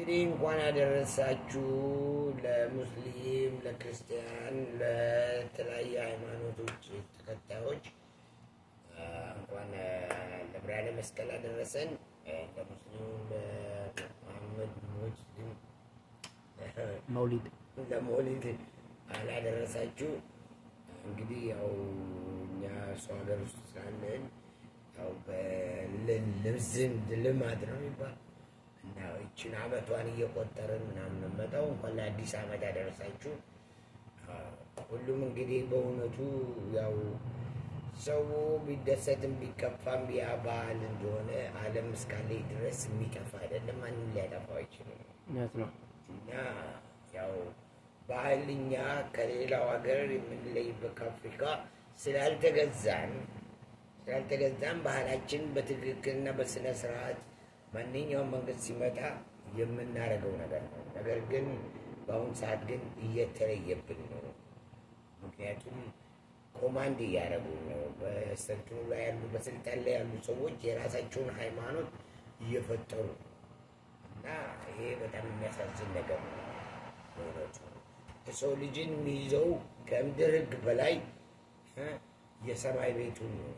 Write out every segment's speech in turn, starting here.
እንግዲህ እንኳን አደረሳችሁ ለሙስሊም፣ ለክርስቲያን፣ ለተለያየ ሃይማኖቶች ተከታዮች እንኳን ለብርሃነ መስቀል አደረሰን። ለሙስሊሙ ለመሐመድ ሙስሊም መውሊድ ለመውሊድ አላደረሳችሁ። እንግዲህ ያው እኛ ሰው ሀገር ውስጥ ስላለን ያው በልብዝም ልማድ ነው የሚባል እና ይችን አመቷን እየቆጠርን ምናምን ነው የምመጣው። እንኳን ለአዲስ አመት አደረሳችሁ። ሁሉም እንግዲህ በእውነቱ ያው ሰው ቢደሰትም ቢከፋም ያ ባህል እንደሆነ ዓለም እስካለኝ ድረስ የሚጠፋ አይደለም። ማንም ሊያጠፋው አይችልም። እውነት ነው። እና ያው ባህል እኛ ከሌላው ሀገር የምንለይበት ከአፍሪካ ስላልተገዛን ስላልተገዛን ባህላችን በትክክልና በስነ ስርዓት ማንኛውም መንግስት ሲመጣ የምናደርገው ነገር ነው። ነገር ግን በአሁኑ ሰዓት ግን እየተለየብን ነው። ምክንያቱም ኮማንድ እያደረጉ ነው። በስልጣኑ ላይ ያሉ በስልጣን ላይ ያሉ ሰዎች የራሳቸውን ሃይማኖት እየፈጠሩ ነው። እና ይሄ በጣም የሚያሳዝን ነገር ነው። በእውነቱ የሰው ልጅን የሚይዘው ከምድር ሕግ በላይ እ የሰማይ ቤቱን ነው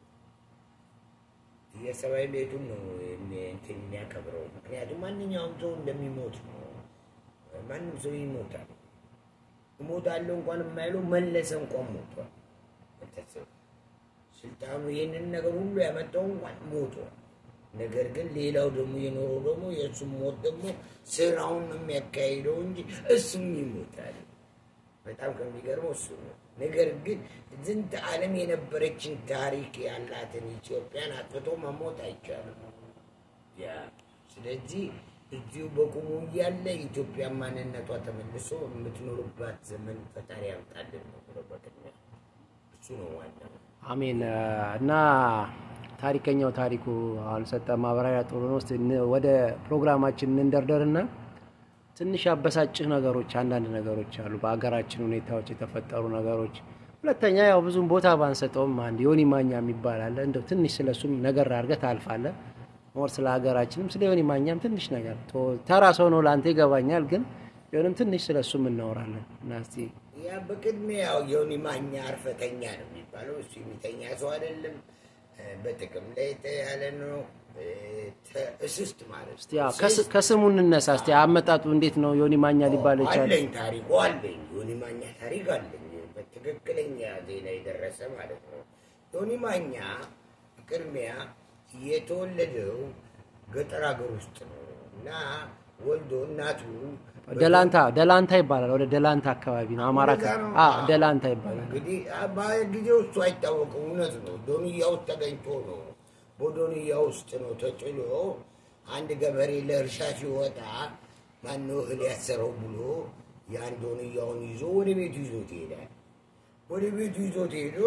የሰማይ ቤቱን ነው የሚ- እንትን የሚያከብረው። ምክንያቱም ማንኛውም ሰው እንደሚሞት ነው። ማንም ሰው ይሞታል። እሞታለሁ እንኳን የማይለው መለሰ እንኳን ሞቷል። ቤተሰብ ስልጣኑ ይህንን ነገር ሁሉ ያመጣው እንኳን ሞቷል። ነገር ግን ሌላው ደግሞ የኖረው ደግሞ የእሱም ሞት ደግሞ ስራውን ነው የሚያካሂደው እንጂ እሱም ይሞታል። በጣም ከሚገርመው እሱ ነው። ነገር ግን ዝንተ ዓለም የነበረችን ታሪክ ያላትን ኢትዮጵያን አጥፍቶ መሞት አይቻልም። ያ ስለዚህ እዚሁ በቁሙ እያለ ኢትዮጵያ ማንነቷ ተመልሶ የምትኖርባት ዘመን ፈጣሪ ያምጣልን ነው ብሎ በቅድሚያ እሱ ነው ዋናው። አሜን። እና ታሪከኛው ታሪኩ አሁን ሰጠ ማብራሪያ ጥሩ ነው። እስቲ ን- ወደ ፕሮግራማችን እንንደርደርና ትንሽ ያበሳጭህ ነገሮች አንዳንድ ነገሮች አሉ፣ በሀገራችን ሁኔታዎች የተፈጠሩ ነገሮች። ሁለተኛ ያው ብዙም ቦታ ባንሰጠውም አንድ ዮኒ ማኛ የሚባል አለ። እንደው ትንሽ ስለሱም ነገር አድርገህ ታልፋለህ። ሞር ስለ ሀገራችንም ስለ ዮኒ ማኛም ትንሽ ነገር ቶ- ተራ ሰው ነው ለአንተ ይገባኛል፣ ግን ቢሆንም ትንሽ ስለሱም እናወራለን እና እስቲ ያ በቅድሚያ ያው ዮኒ ማኛ አርፈተኛ ነው የሚባለው። እሱ የሚተኛ ሰው አይደለም። እ፣ በጥቅም ላይ የተያለ ነው። እ፣ ተ- እስስት ማለት እስቲ ያው ከስ- ከስሙ እንነሳ። እስቲ አመጣጡ እንዴት ነው ዮኒ ማኛ ሊባል ይቻላል? አለኝ ታሪኩ አለኝ። ዮኒ ማኛ ታሪክ አለኝ። በትክክለኛ ዜና የደረሰ ማለት ነው። ዮኒ ማኛ ቅድሚያ የተወለደው ገጠር ሀገር ውስጥ ነው እና ወልዶ እናቱ ደላንታ ደላንታ ይባላል። ወደ ደላንታ አካባቢ ነው አማራ እንደዛ ነው። ክልል። አዎ ደላንታ ይባላል። እንግዲህ በጊዜው እሱ አይታወቅም። እውነት ነው። ዶንያ ውስጥ ተገኝቶ ነው። በዶንያ ውስጥ ነው ተጥሎ አንድ ገበሬ ለእርሻ ሲወጣ ማነው እህል ያሰረው ብሎ ያን ዶንያውን ይዞ ወደ ቤቱ ይዞት ይሄዳል። ወደ ቤቱ ይዞት ሄዶ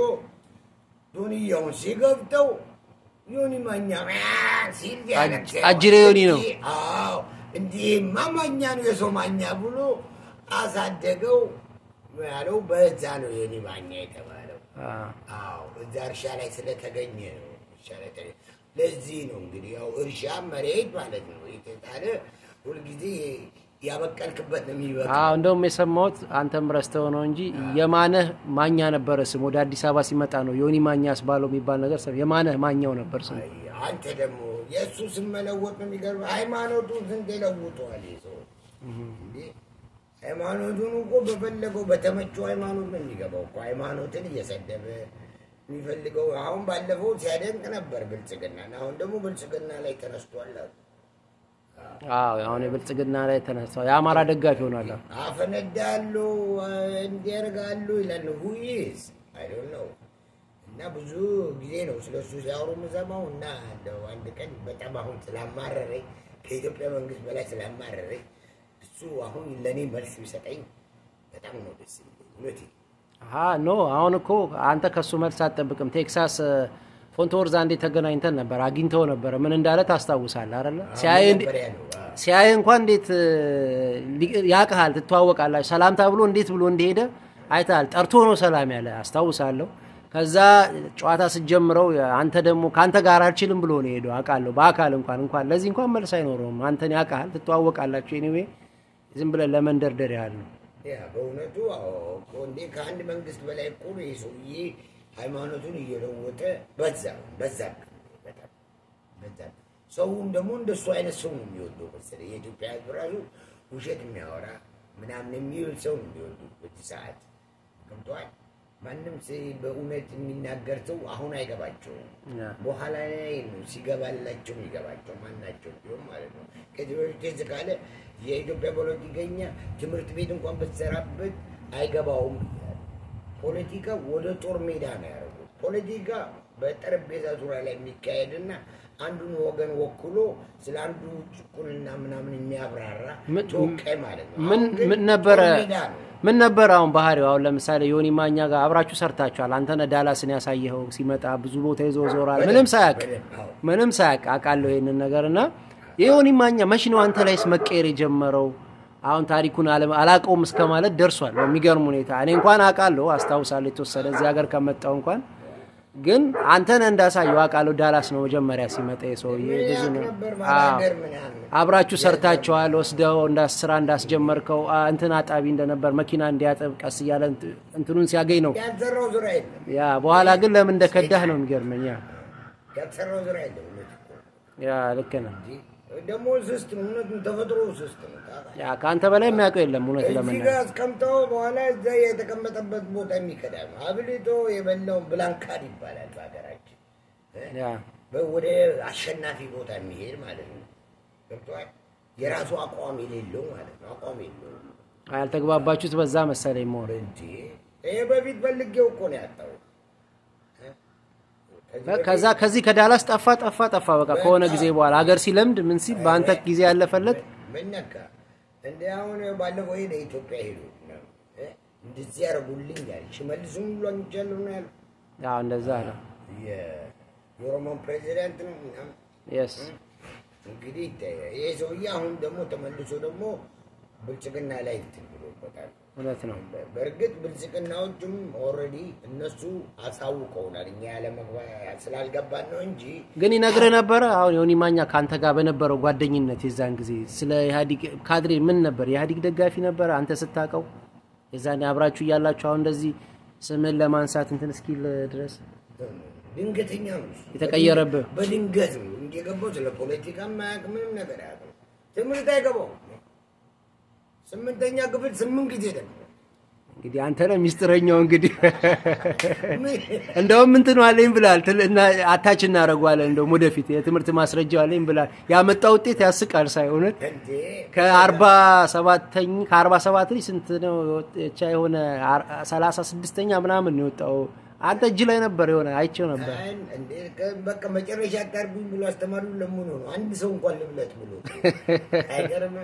ዶንያውን ሲገብተው ዮኒ ማኛ ሲል ያለቅሳል። አጅሬ ዮኒ ነው። አዎ እንዲህማ ማኛ ነው የሰው ማኛ ብሎ አሳደገው ያለው በዛ ነው ዮኒ ማኛ የተባለው። አዎ። አዎ እዛ እርሻ ላይ ስለተገኘ ነው። እርሻ ላይ ተገኘ። ለዚህ ነው እንግዲህ ያው እርሻ መሬት ማለት ነው የተጣለ ሁልጊዜ ያበቀልክበት ነው የሚበቅል። አዎ እንደውም የሰማሁት አንተም ረስተው ነው እንጂ የማነህ ማኛ ነበረ ስም ወደ አዲስ አበባ ሲመጣ ነው ዮኒ ማኛ አስባለው የሚባል ነገር ሰ የማነህ ማኛው ነበር ስሙ። አይ፣ አንተ ደግሞ የእሱ ስም መለወጥ ነው የሚገርምህ። ሃይማኖቱን ስንት ለውጠዋል ይህ ሰው እንዴ! ሃይማኖቱን እኮ በፈለገው በተመቸው ሃይማኖት ነው የሚገባው እኮ ሃይማኖትን እየሰደበ የሚፈልገው አሁን ባለፈው ሲያደንቅ ነበር ብልጽግና አሁን ደግሞ ብልጽግና ላይ ተነስቷል አሉ። አዎ አሁን የብልጽግና ላይ ተነሳው የአማራ ደጋፊ ሆኗል። አፈነዳሉ እንዲያደርጋሉ ይላል ሁይስ አይዶን ነው እና ብዙ ጊዜ ነው ስለሱ ሲያወሩ የምሰማው እና እንደው አንድ ቀን በጣም አሁን ስላማረረኝ ከኢትዮጵያ መንግስት በላይ ስላማረረኝ እሱ አሁን ለእኔ መልስ ቢሰጠኝ በጣም ነው ደስ የሚለኝ እውነቴን አሀ ኖ አሁን እኮ አንተ ከሱ መልስ አትጠብቅም። ቴክሳስ ፎንቶወርዝ አንዴ ተገናኝተን ነበር፣ አግኝተው ነበረ። ምን እንዳለ ታስታውሳለህ አይደለ? ሲያይ እንዴ- መጀመሪያ ነው አዎ። ሲያይ እንኳን እንዴት ሊ- ያቅሃል፣ ትተዋወቃላችሁ። ሰላምታ ብሎ እንዴት ብሎ እንደሄደ አይተሃል። ጠርቶ ነው ሰላም ያለ አስታውሳለሁ። ከዛ ጨዋታ ስትጀምረው አንተ ደግሞ ከአንተ ጋር አልችልም ብሎ ነው ሄደው አውቃለሁ። በአካል እንኳን እንኳን ለዚህ እንኳን መልስ አይኖረውም። አንተን ያውቃል፣ ትተዋወቃላችሁ። ኤኒዌይ ዝም ብለን ለመንደርደር ያህል ነው። ያ በእውነቱ አዎ እኮ እንዴ ከአንድ መንግስት በላይ እኮ ነው ይህ ሰውዬ ሃይማኖቱን እየለወጠ በዛ በዛ በጣም በዛ። ሰውም ደግሞ እንደሱ አይነት ሰው ነው የሚወደው መሰለኝ። የኢትዮጵያ ሕዝብ ራሱ ውሸት የሚያወራ ምናምን የሚውል ሰው ነው የሚወዱ በዚህ ሰዓት ገብተዋል። ማንም ሲ- በእውነት የሚናገር ሰው አሁን አይገባቸውም። ያ። በኋላ ላይ ነው ሲገባላቸው የሚገባቸው ማናቸው ቢሆን ማለት ነው። ከዚህ በፊት ትዝ ካለ የኢትዮጵያ ፖለቲከኛ ትምህርት ቤት እንኳን ብትሰራበት አይገባውም ብያለሁ። ፖለቲካ ወደ ጦር ሜዳ ነው ያደረጉት። ፖለቲካ በጠረጴዛ ዙሪያ ላይ የሚካሄድና አንዱን ወገን ወክሎ ስለ አንዱ ጭቁንና ምናምን የሚያብራራ ምን- ተወካይ ማለት ነው። ምን አሁን ግን ምን ነበረ ጦር ሜዳ ነው። ምን ነበረ አሁን ባህሪው? አሁን ለምሳሌ ዮኒ ማኛ ጋር አብራችሁ ሰርታችኋል። አንተነህ ዳላስን ያሳየኸው ሲመጣ ብዙ ቦታ ይዞ ዞራል። ምንም ሳያውቅ በደንብ አዎ። ምንም ሳያውቅ አውቃለሁ ይሄንን ነገር እና የዮኒ ማኛ መች ነው አንተ ላይስ መቀየር የጀመረው? አሁን ታሪኩን አለ- አላውቀውም እስከ ማለት ደርሷል። በሚገርም ሁኔታ እኔ እንኳን አውቃለሁ አስታውሳለሁ የተወሰነ እዚህ ሀገር ከመጣው እንኳን ግን አንተነህ እንዳሳየው አውቃለሁ። ዳላስ ነው መጀመሪያ ሲመጣ የሰውዬ ብዙ ያውቅ ነው ነበር አዎ። ባላገር ምናምን አብራችሁ ሰርታችኋል። ወስደው እንዳስ ስራ እንዳስጀመርከው አ፣ እንትን አጣቢ እንደነበር መኪና እንዲያጥብ ቀስ እያለ እንት- እንትኑን ሲያገኝ ነው ያልሰራው ስራ የለም። ያ። በኋላ ግን ለምን እንደከዳህ ነው የሚገርመኝ። ያ ያልሰራው ስራ የለም። እውነት እኮ ያ ልክ ነህ። እንጂ ደግሞ ስስት ነው። እውነቱን ተፈጥሮ ስስት ነው። ታውቃለህ። ያ ከአንተ በላይ የሚያውቀው የለም እውነት እዚህ ለመናገር ጋር አስቀምጠው በኋላ እዛ የተቀመጠበት ቦታ የሚከዳ ነው። አብልቶ የበላውን ብላንካድ ይባላል በሀገራችን። ያ በ- ወደ አሸናፊ ቦታ የሚሄድ ማለት ነው። ገብቶሃል? የራሱ አቋም የሌለው ማለት ነው። አቋም የለውም ያልተግባባችሁት በዛ መሰለኝ መሆን እንጂ ይሄ በፊት ፈልጌው እኮ ነው ያጣው። ከዚህ ከዛ ከዚህ ከዳላስ ጠፋ ጠፋ ጠፋ በቃ ከሆነ ጊዜ በኋላ ሀገር ሲለምድ ምን ሲል በአንተ ጊዜ ያለፈለት ምን ነካ እንደ አሁን ባለፈው ሄደ ኢትዮጵያ ሄዱ እ? እንደዚህ ያደርጉልኝ ያለ ሽመልስም ብሎ አንቻለሁ ነው ያለው። ያው እንደዛ አለ። የ- የኦሮሞን ፕሬዚዳንት ነው ምናምን የስ እንግዲህ ይታያል። ይሄ ሰውዬ አሁን ደግሞ ተመልሶ ደግሞ ብልጽግና ላይ እንትን ብሎበታል። እውነት ነው። በእርግጥ ብልጽግናዎቹም ኦልሬዲ እነሱ አሳውቀውናል። እኛ ያለ ስላልገባን ነው እንጂ ግን ይነግርህ ነበረ። አሁን ዮኒ ማኛ ከአንተ ጋር በነበረው ጓደኝነት የዛን ጊዜ ስለ ኢህአዲግ ካድሬ ምን ነበር? የኢህአዲግ ደጋፊ ነበረ አንተ ስታውቀው? የዛኔ አብራችሁ እያላችሁ አሁን እንደዚህ ስምን ለማንሳት እንትን እስኪል ድረስ ድንገተኛ ነው እሱ። የተቀየረብህ? በድንገት ነው እንጂ የገባው ስለ ፖለቲካ ማያውቅ ምንም ነገር አያውቅም። ትምህርት አይገባውም። ስምንተኛ ክፍል ስምንት ጊዜ ደግሞ እንግዲህ አንተ ነህ ሚስጥረኛው። እንግዲህ እንደውም እንትን አለኝ ብላል እና አታች እናደርገዋለን። እንደውም ወደፊት የትምህርት ማስረጃ አለኝ ብላል። ያመጣ ውጤት ያስቃል ሳይሆነት እንዴ ከአርባ ሰባተኝ ከአርባ ሰባት ላይ ስንት ነው ብቻ የሆነ አር- ሰላሳ ስድስተኛ ምናምን ነው የወጣው። አንተ እጅ ላይ ነበር የሆነ አይቼው ነበር። አይ፣ እንዴ ከ- በቃ መጨረሻ አታርጉኝ ብሎ አስተማሪውን ለምኖ ነው አንድ ሰው እንኳን ልብለት ብሎ አይገርም።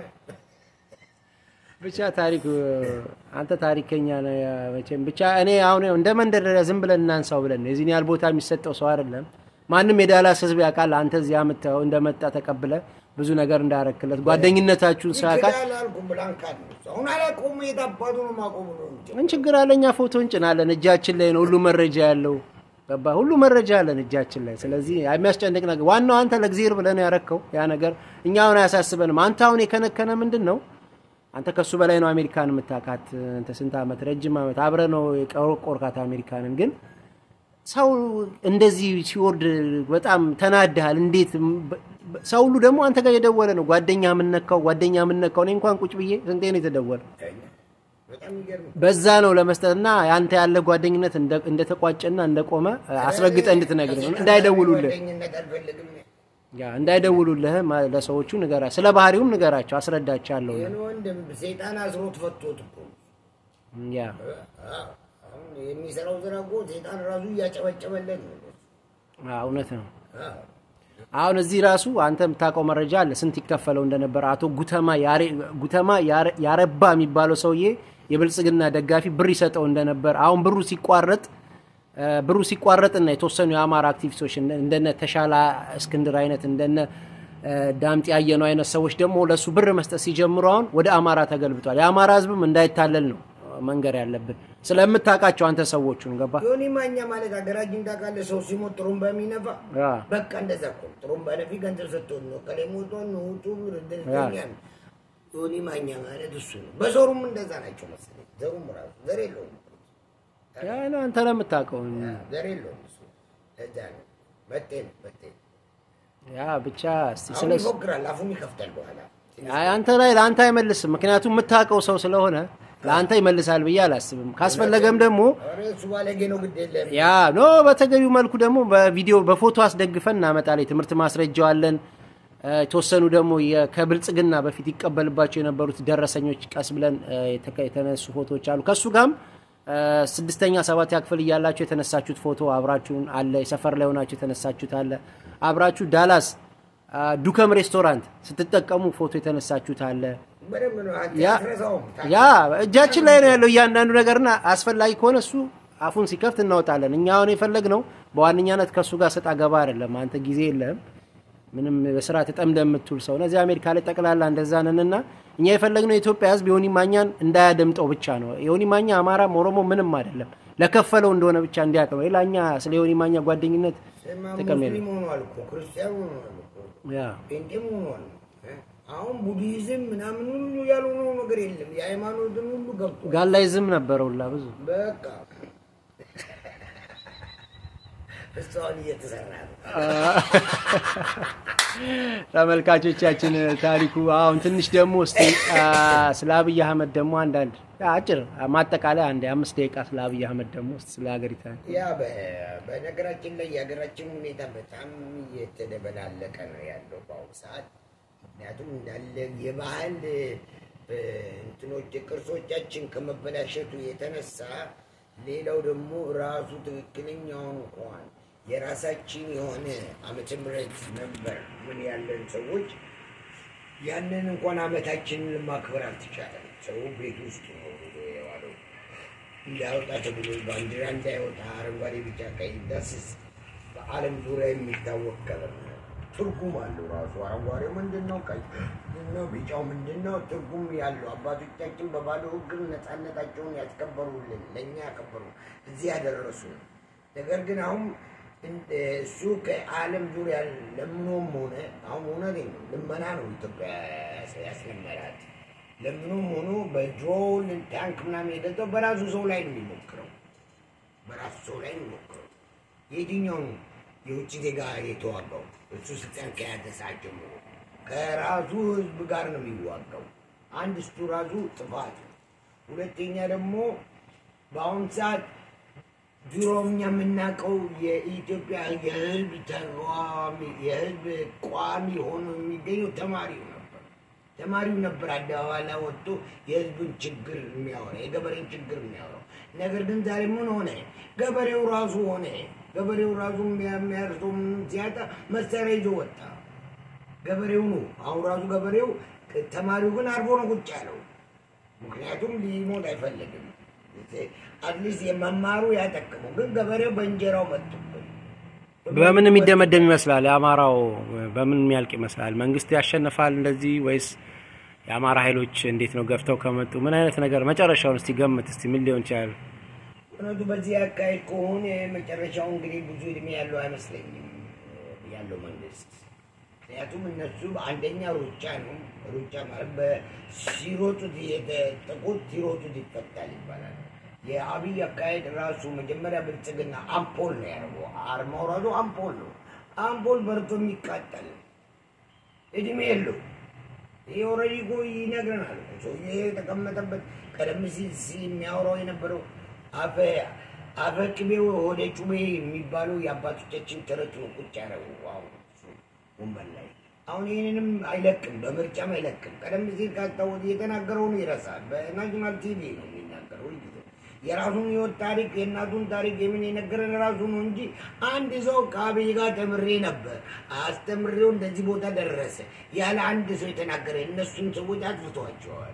ብቻ ታሪክ አንተ ታሪከኛ ነህ መቼም። ብቻ እኔ አሁን እንደ መንደርደሪያ ዝም ብለን እናንሳው ብለን ነው። የዚህን ያህል ቦታ የሚሰጠው ሰው አይደለም። ማንም የዳላስ ሕዝብ ያውቃል። አንተ እዚህ አምጥተው እንደመጣ ተቀብለ ብዙ ነገር እንዳረክለት ጓደኝነታችሁን ሰው ያውቃል። ይክዳል አልኩም ብላንካድ ነው እሱ። አሁን አላቆሙ የታባቱ ነው ማቆሙ ነው እንጂ ምን ችግር አለ? እኛ ፎቶ እንጭናለን። እጃችን ላይ ነው ሁሉ መረጃ ያለው ገባ። ሁሉ መረጃ አለን እጃችን ላይ። ስለዚህ የሚያስጨንቅ ነገር ዋናው አንተ ለእግዚአብሔር ብለህ ነው ያረከው ያ ነገር እኛ አሁን አያሳስበንም። አንተ አሁን የከነከነ ምንድን ነው? አንተ ከሱ በላይ ነው አሜሪካን የምታውቃት። አንተ ስንት ዓመት ረጅም ዓመት አብረህ ነው የቆርቆርካት አሜሪካንን። ግን ሰው እንደዚህ ሲወርድ በጣም ተናድሃል። እንዴት በ- በ- ሰው ሁሉ ደግሞ አንተ ጋር የደወለ ነው ጓደኛ የምነካው ጓደኛ የምነካው። እኔ እንኳን ቁጭ ብዬ ስንቴ ነው የተደወለ በጣም ይገርም። በዛ ነው ለመስጠት እና አንተ ያለ ጓደኝነት እንደ- እንደተቋጨና እንደቆመ አስረግጠ እንድትነግር ነው። እንዳይደውሉልህ ጓደኝነት አልፈልግም። ያ እንዳይደውሉልህ ማ- ለሰዎቹ ንገራ፣ ስለ ባህሪውም ንገራቸው፣ አስረዳቻለሁ። ይህን ወንድም ሰይጣን አስሮት ፈቶት እኮ ያ አዎ፣ አሁን የሚሰራው ስራ እኮ ሰይጣን ራሱ እያጨበጨበለት ነው። አ፣ እውነት ነው። አዎ። አሁን እዚህ ራሱ አንተ የምታውቀው መረጃ አለ፣ ስንት ይከፈለው እንደነበረ። አቶ ጉተማ ያሬ- ጉተማ ያረ- ያረባ የሚባለው ሰውዬ የብልጽግና ደጋፊ ብር ይሰጠው እንደነበር። አሁን ብሩ ሲቋረጥ እ፣ ብሩ ሲቋረጥና የተወሰኑ የአማራ አክቲቪስቶች እንደ- እንደነ ተሻላ እስክንድር አይነት እንደነ እ፣ ዳምጤ ያየነው አይነት ሰዎች ደግሞ ለእሱ ብር መስጠት ሲጀምሩ አሁን ወደ አማራ ተገልብጧል። የአማራ ሕዝብም እንዳይታለል ነው መንገር ያለብን። ስለምታውቃቸው አንተ ሰዎቹን ገባ ዮኒ ማኛ ማለት ሀገራችን ታውቃለህ፣ ሰው ሲሞት ጥሩምባ የሚነፋ ያ በቃ እንደዛ እኮ ነው። ጥሩምባ ነፊ ገንዘብ ሰጥቶን ነው ከላይ ሞቶን ነው ውጡ ደስተኛ ነው። ዮኒ ማኛ ማለት እሱ ነው። በዘሩም እንደዛ ናቸው መሰለኝ። ዘሩም ራሱ ዘር የለውም ያ ነው አንተ ነው የምታውቀው። ዘር የለውም እሱ። ለዛ ነው መጤ ነው መጤ ነው። ያ ብቻ እስቲ አሁን ስለ ይፎክራል፣ አፉን ይከፍታል በኋላ አይ አንተ ላይ ለአንተ አይመልስም። ምክንያቱም የምታውቀው ሰው ስለሆነ ለአንተ ይመልሳል ብዬ አላስብም። ካስፈለገም ደግሞ ኧረ እሱ ባለጌ ነው፣ ግድ የለም ያ ኖ በተገቢው መልኩ ደግሞ በቪዲዮ በፎቶ አስደግፈን እናመጣለን። የትምህርት ማስረጃው አለን። እ፣ የተወሰኑ ደግሞ የ- ከብልጽግና በፊት ይቀበልባቸው የነበሩት ደረሰኞች ቀስ ብለን እ፣ የተቀ- የተነሱ ፎቶዎች አሉ። ከእሱ ጋርም እ፣ ስድስተኛ ሰባተኛ ክፍል እያላችሁ የተነሳችሁት ፎቶ አብራችሁን አለ። የሰፈር ላይ ሆናችሁ የተነሳችሁት አለ። አብራችሁ ዳላስ አ፣ ዱከም ሬስቶራንት ስትጠቀሙ ፎቶ የተነሳችሁት አለ። በደንብ ነው። አንተ ያ አትረሳውም። ያ እጃችን ላይ ነው ያለው እያንዳንዱ ነገርና አስፈላጊ ከሆነ እሱ አፉን ሲከፍት እናወጣለን። እኛ አሁን የፈለግነው በዋነኛነት ከእሱ ጋር ሰጣ ገባ አይደለም። አንተ ጊዜ የለህም ምንም በስራ ተጠምደ የምትውል ሰው እነዚህ አሜሪካ ላይ ጠቅላላ እንደዛ ነንና እኛ የፈለግነው የኢትዮጵያ ሕዝብ የሆኒ ማኛን እንዳያደምጠው ብቻ ነው። የሆኒ ማኛ አማራም ኦሮሞ ምንም አይደለም ለከፈለው እንደሆነ ብቻ እንዲያውቅ ነው። ሌላ እኛ ስለ የሆኒ ማኛ ጓደኝነት ስማ፣ ጥቅም የለም። ሙስሊም ሆኗል እኮ ክርስቲያን ሆኗል እኮ ያ ጴንጤም ሆኗል። እ? አሁን ቡዲዝም ምናምን ሁሉ ያልሆነው ነገር የለም። የሃይማኖትን ሁሉ ገብቶ ጋላይዝም ነበረ ሁላ ብዙ በቃ እሷን እየተሰራ ነው። ተመልካቾቻችን ታሪኩ አሁን ትንሽ ደግሞ እስቲ አ፣ ስለ አብይ አህመድ ደግሞ አንዳንድ አጭር ማጠቃለያ አንድ አምስት ደቂቃ ስለ አብይ አህመድ ደግሞ እስቲ ስለ ሀገሪቷ ያ በ- በነገራችን ላይ የሀገራችን ሁኔታ በጣም እየተደበላለቀ ነው ያለው በአሁኑ ሰዓት። ምክንያቱም እንዳለ የባህል እ፣ እንትኖች ቅርሶቻችን ከመበላሸቱ የተነሳ ሌላው ደግሞ ራሱ ትክክለኛውን እንኳን የራሳችን የሆነ ዓመተ ምሕረት ነበር ምን ያለን ሰዎች ያንን እንኳን ዓመታችንን ማክበር አልተቻለም። ሰው ቤት ውስጥ ነው የዋለው። እንዳያወጣ ተብሎ ባንዲራ እንዳይወጣ አረንጓዴ፣ ቢጫ፣ ቀይ ዳስስ በዓለም ዙሪያ የሚታወቅ ቀለም ነው። ትርጉም አለው ራሱ። አረንጓዴው ምንድን ነው? ቀይ ምንድን ነው? ቢጫው ምንድን ነው? ትርጉም ያለው አባቶቻችን በባዶ እግር ነፃነታቸውን ያስከበሩልን ለእኛ ያከበሩ እዚህ ያደረሱ ነው። ነገር ግን አሁን እንደ እሱ ከዓለም ዙሪያ ለምኖም ሆነ አሁን እውነቴን ነው ልመና ነው ኢትዮጵያ ያስለመዳት። ለምኖም ሆኖ በድሮን ታንክ ምናምን የገዛው በራሱ ሰው ላይ ነው የሚሞክረው በራሱ ሰው ላይ ነው የሚሞክረው። የትኛው ነው የውጭ ዜጋ የተዋጋው? እሱ ስልጣን ከያዘ ሰዓት ጀምሮ ከራሱ ሕዝብ ጋር ነው የሚዋጋው። አንድ እሱ ራሱ ጥፋት ነው። ሁለተኛ ደግሞ በአሁኑ ሰዓት ድሮ እኛ የምናውቀው የኢትዮጵያ የህዝብ ተቃዋሚ የህዝብ ቋሚ ሆኖ የሚገኘው ተማሪው ነበር። ተማሪው ነበር አደባባይ ላይ ወጥቶ የህዝብን ችግር የሚያወራ የገበሬን ችግር የሚያወራው። ነገር ግን ዛሬ ምን ሆነ? ገበሬው ራሱ ሆነ ገበሬው ራሱ የሚያርሰው ምንም ሲያጣ መሳሪያ ይዞ ወጣ። ገበሬው ነው አሁን ራሱ ገበሬው። ተማሪው ግን አርፎ ነው ቁጭ ያለው። ምክንያቱም ሊሞት አይፈልግም። አትሊስት የመማሩ ያጠቅመው፣ ግን ገበሬው በእንጀራው መጡብን። በምን የሚደመደም ይመስላል? የአማራው በምን የሚያልቅ ይመስላል? መንግስት ያሸንፋል እንደዚህ ወይስ የአማራ ኃይሎች እንዴት ነው ገፍተው ከመጡ ምን አይነት ነገር መጨረሻውን እስቲ ገምት እስቲ ምን ሊሆን ይችላል? እውነቱ በዚህ አካሄድ ከሆነ መጨረሻው እንግዲህ ብዙ እድሜ ያለው አይመስለኝም ያለው መንግስት። ምክንያቱም እነሱ አንደኛ ሩጫ ነው። ሩጫ ማለት በሲሮጡት የተጠቁት ሲሮጡት ይፈታል ይባላል። የአብይ አካሄድ ራሱ መጀመሪያ ብልጽግና አምፖል ነው ያደረገው። አርማው ራሱ አምፖል ነው። አምፖል በርቶ የሚቃጠል እድሜ የለው። ይህ ኦልሬዲ እኮ ይነግረናል። ሰውዬ የተቀመጠበት ቀደም ሲል ሲል የሚያወራው የነበረው አፈ አፈ ቅቤው ወደ ጩቤ የሚባለው የአባቶቻችን ተረት ነው። ቁጭ ያደረጉ አሁን እሱ ወንበር ላይ አሁን ይህንንም አይለቅም፣ በምርጫም አይለቅም። ቀደም ሲል ካስታወስ የተናገረውን ይረሳል። በናሽናል ቲቪ ነው የሚናገረው ሁልጊዜ የራሱን ህይወት ታሪክ የእናቱን ታሪክ የምን የነገረን ራሱ ነው እንጂ አንድ ሰው ከአብይ ጋር ተምሬ ነበር አስተምሬው እንደዚህ ቦታ ደረሰ ያለ አንድ ሰው የተናገረ እነሱን ሰዎች አጥፍተዋቸዋል።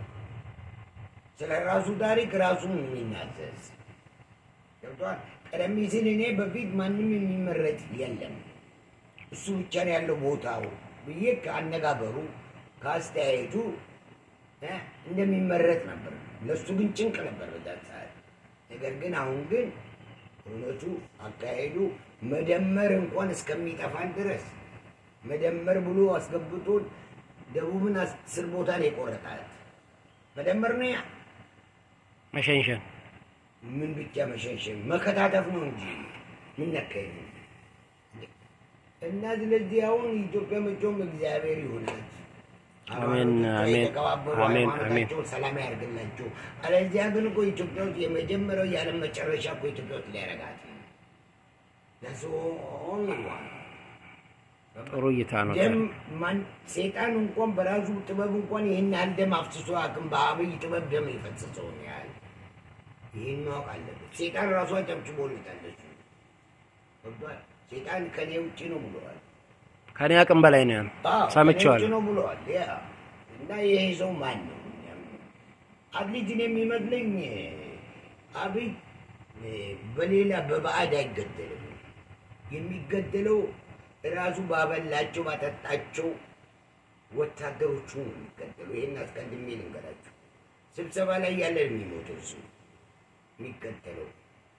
ስለ ራሱ ታሪክ ራሱን የሚናዘዝ ገብቷል። ቀደም ሲል እኔ በፊት ማንም የሚመረጥ የለም እሱ ብቻ ነው ያለው ቦታው ብዬ ከአነጋገሩ ከአስተያየቱ እ እንደሚመረጥ ነበር። ለእሱ ግን ጭንቅ ነበር በዛ ሰዓት ነገር ግን አሁን ግን እውነቱ አካሄዱ መደመር እንኳን እስከሚጠፋን ድረስ መደመር ብሎ አስገብቶን ደቡብን አስር ቦታ ነው የቆረጣት። መደመር ነው ያ መሸንሸን ምን ብቻ መሸንሸን መከታተፍ ነው እንጂ ምን ነካኝ ነው። እና ስለዚህ አሁን ኢትዮጵያ መቼም እግዚአብሔር ይሆናል። አሜን፣ አሜን፣ የተከባበሩ አሜን፣ ሃይማኖታቸውን ሰላም ያደርግላቸው። አለዚያ ግን እኮ ኢትዮጵያ ውስጥ የመጀመሪያው የዓለም መጨረሻ እኮ ኢትዮጵያ ውስጥ ሊያረጋት ነው። That's only one. ጥሩ እይታ ነው። ደም ማን ሴጣን እንኳን በራሱ ጥበብ እንኳን ይህን ያህል ደም አፍስሶ አቅም በአብይ ጥበብ ደም የፈሰሰውን ያህል ይህን ማወቅ አለበት። ሴጣን ራሱ አጨብጭቦለታል። እሱ ገብቶሃል? ሴጣን ከኔ ውጭ ነው ብለዋል። ከኔ አቅም በላይ ነው ያለው። አዎ፣ ከኔ ውጭ ሰምቼዋለሁ። ነው ብለዋል። ያ እና ይሄ ሰው ማን ነው? አትሊት እኔ የሚመስለኝ አብይ በሌላ በባዕድ አይገደልም። የሚገደለው ራሱ ባበላቸው ባጠጣቸው ወታደሮቹ ነው የሚገደለው። ይህን አስቀድሜ ልንገራቸው። ስብሰባ ላይ ያለ የሚሞተው እሱ የሚገደለው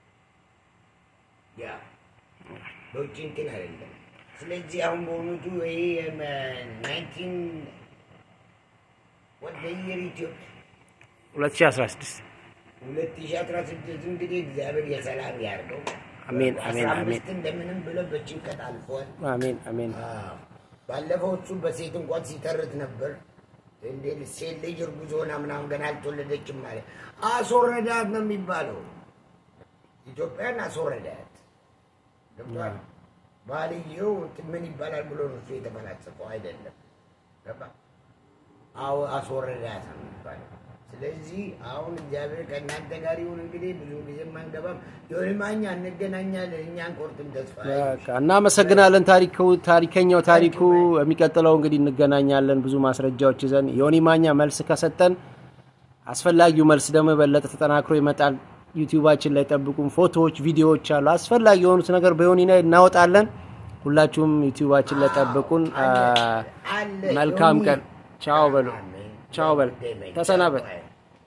ያ በውጭ እንትን አይደለም። ስለዚህ አሁን በእውነቱ ይሄ ናይንቲን ወደ የር ኢትዮጵያ 2016 ሁለት ሺህ አስራ ስድስት እንግዲህ እግዚአብሔር የሰላም ያርገው። አሜን፣ አሜን፣ አስራ አሜን። አምስት እንደምንም ብለው በጭንቀት አልፏል። አሜን አሜን። አዎ። ባለፈው እሱ በሴት እንኳን ሲተርት ነበር። እንዴ ሴት ልጅ እርጉዝ ሆና ምናምን ገና አልተወለደችም ማለት አስወረዳት ነው የሚባለው። ኢትዮጵያን አስወረዳት። ገብቶሃል? ባልየው እንትን ምን ይባላል ብሎ ነው እሱ የተፈላሰፈው አይደለም። ገባ? አዎ አስወረዳት ነው የሚባለው። ስለዚህ አሁን እግዚአብሔር ከእናንተ ጋር ይሁን። እንግዲህ ብዙ ጊዜ አንገባም። የሆነ ማኛ እንገናኛለን። እኛ አንቆርጥም ተስፋ በቃ እናመሰግናለን። ታሪኩ ታሪከኛው ታሪኩ የሚቀጥለው እንግዲህ እንገናኛለን ብዙ ማስረጃዎች ይዘን ዮኒ ማኛ መልስ ከሰጠን አስፈላጊው መልስ ደግሞ የበለጠ ተጠናክሮ ይመጣል። ዩቲዩባችን ላይ ጠብቁም። ፎቶዎች፣ ቪዲዮዎች አሉ። አስፈላጊ የሆኑት ነገር በዮኒ ላይ እናወጣለን። ሁላችሁም ዩቲዩባችን ላይ ጠብቁን። አ፣ አለ መልካም ዮኒ። ቀን። ቻው በሉ። አሜን። ቻው በል። ተሰናበት።